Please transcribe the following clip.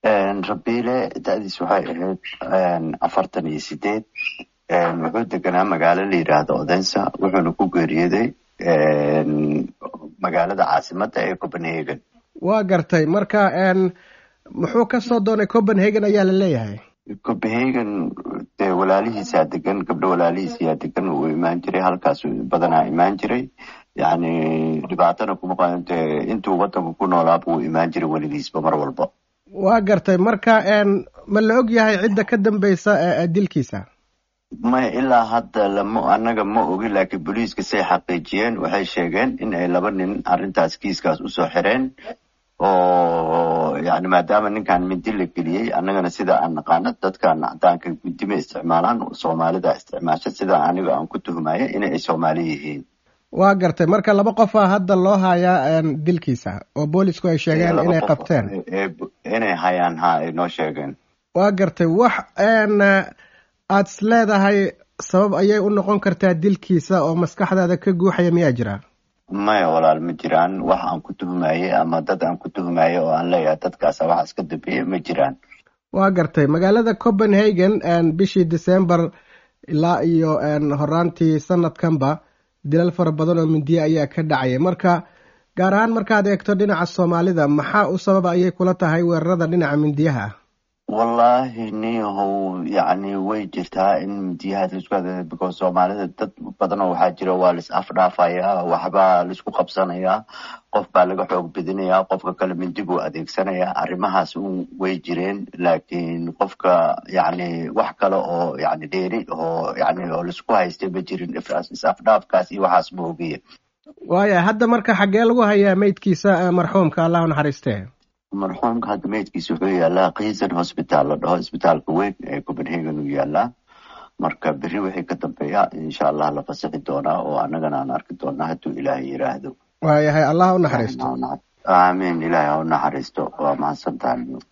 rabiile da-diis waxay ahayd afartan iyo sideed wuxuu deganaa magaalo la yidhaahdo odensa wuxuuna ku geeriyooday magaalada caasimada ee copenhagen waa gartay marka muxuu kasoo doonay copenhagen ayaa la leeyahay copenhagen dee walaalihiisaa degan gabdho walaalihiisayaa degan uu imaan jiray halkaas badanaa imaan jiray yani dhibaatana kuma qadan dee intuu wadanka ku noolaaba uu imaan jiray weligiisba mar walba waa gartay marka ma la og yahay cidda ka dambeysa dilkiisa maya ilaa hadda lama annaga ma ogi laakiin booliiska say xaqiijiyeen waxay sheegeen in ay laba nin arrintaas kiiskaas usoo xireen oo yani maadaama ninkan mindi la geliyey annagana sida aan naqaano dadkan cadaanka mindi ma isticmaalaan soomaalida isticmaasha sida aniga aan ku tuhmaya in ay soomaali yihiin waa gartay marka laba qofa hadda loo hayaa dilkiisa oo boolisku ay sheegeen inay qabteen inay hayaan ha ay noo sheegeen waa gartay wax aad is leedahay sabab ayay u noqon kartaa dilkiisa oo maskaxdaada ka guuxaya miyaa jira maya walaal ma jiraan wax aan ku tuhmaye ama dad aan ku tuhmaye oo aan leeyahay dadkaasa waxaas ka dambeeya ma jiraan waa gartay magaalada copenhagen bishii december ilaa iyo horaantii sanadkanba dilal fara badan oo mindiye ayaa ka dhacaya marka gaar ahaan markaad eegto dhinaca soomaalida maxaa u sababa ayay kula tahay weerarada dhinaca mindiyaha ah wallahi niyahow yacni way jirtaa in mindiyahaas laisku hada because soomaalida dad badanoo waxaa jira waa lais afdhaafayaa waxbaa laisku qabsanayaa qof baa laga xoog bedinayaa qofka kale mindi buu adeegsanayaa arrimahaas un way jireen laakiin qofka yacni wax kale oo yani dheeri oo yani oo laisku haystay ma jirin is afdhaafkaas iyo waxaas ma ogiya waaya hadda marka xaggee lagu hayaa meydkiisa marxuumka allah u naxariistee marxuumka hadda meydkiisa wuxuu yaalaa kiisan hosbitaal la dhaho isbitaalka weyn ee copenhagen uu yaalaa marka beri wixii ka dambeeya insha allah la fasixi doonaa oo annagana aan arki doonaa hadduu ilaahay yiraahdo waayahay allah u naxariisto aamiin ilaahay ha u naxariisto waa mahadsantahay